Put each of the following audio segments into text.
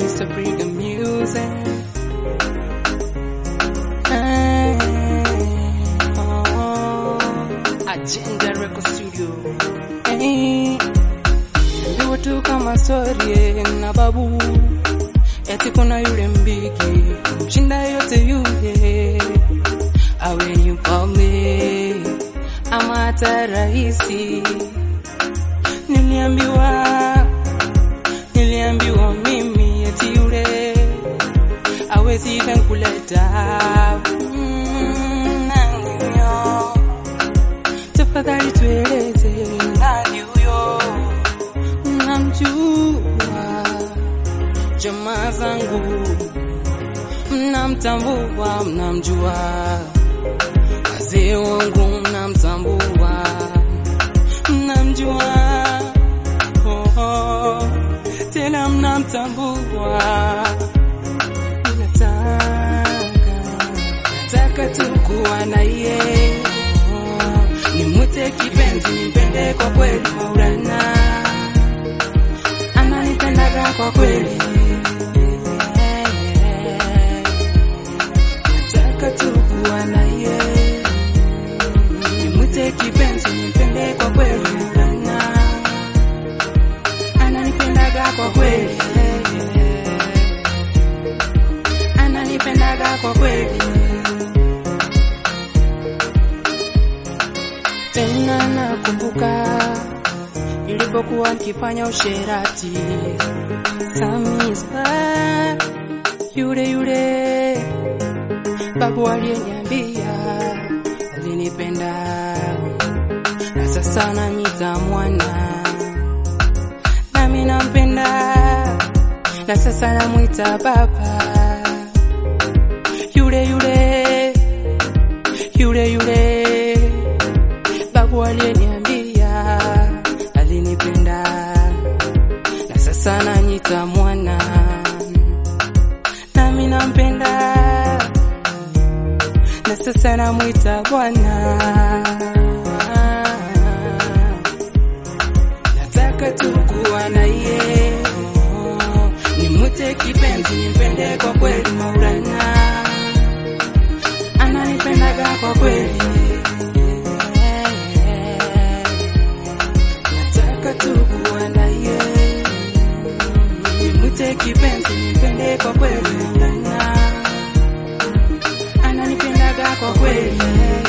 Mr. Brigham Music. Hey, oh, Agenda Record Studio. Hey, ndio tu kama story na babu, eti kuna yule mbiki mshinda yote yule, awe ni mfalme ama hata rahisi. Niliambiwa niliambiwa mimi eti yule awezi kuleta mm, nani huyo? Tafadhali tueleze nani huyo? Namjua jamaa zangu, mnamtambua, mnamjua wazee wangu, mnamtambua, mnamjua oh, oh, tena mnamtambua. Nataka nataka tu kuwa na yeye oh, nimwite kipenzi, nimpende kwa kweli, Maulana ananipendaga kwa kweli. Nataka tu kuwa na yeye nimwite kipenzi, nimpende kwa kweli, Maulana ananipendaga kwa kweli, ananipendaga kwa kweli. Tena nakumbuka nilipokuwa nikifanya usherati, Samisa yule yule babu aliyeniambia alinipenda, na sasa nanyita mwana nami nampenda, na sasa namwita baba, yule yule yule yule babu aliyeniambia alinipenda, na sasa nanyita mwana, nami nampenda, na sasa namwita bwana. Nataka tu kuwa na yeye, oh, nimwite kipenzi, nimpende kwa kweli, Maulana ananipendaga kwa kweli. Nataka tu kuwa na yeye, nimwite kipenzi, nimpende kwa kweli, Maulana ananipendaga kwa kweli,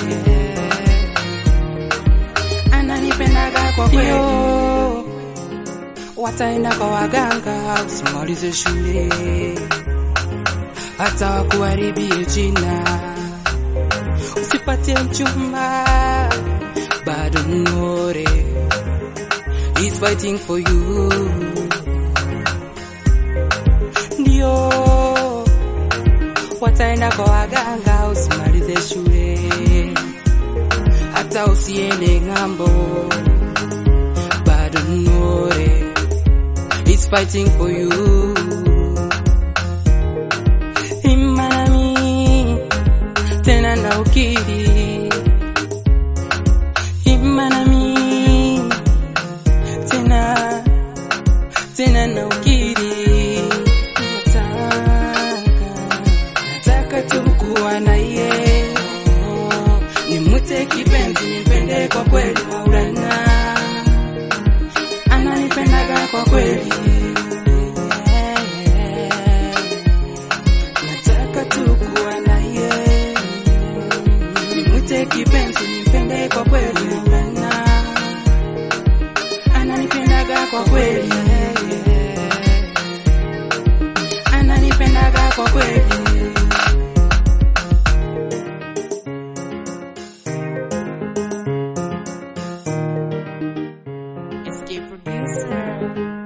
ananipendaga kwa kweli. Yo, wataenda kwa waganga usimalize shule, hata wakuharibie jina, usipate mchumba, bado mnore is fighting for you, ndio wataenda kwa waganga usimalize shule, hata usiende ng'ambo, bado mnore is fighting for you. Imanami tena na ukiri, imanami tena tena na ukiri, nataka nataka tu kuwa na yeye, oh, nimwite kipenzi, nimpende kwa kweli, Maulana ananipendaga kwa kweli. Nataka tu kuwa na yeye, nimwite kipenzi, nimpende kwa kweli, Maulana ananipendaga kwa kweli, ananipendaga kwa kweli. Escape producer.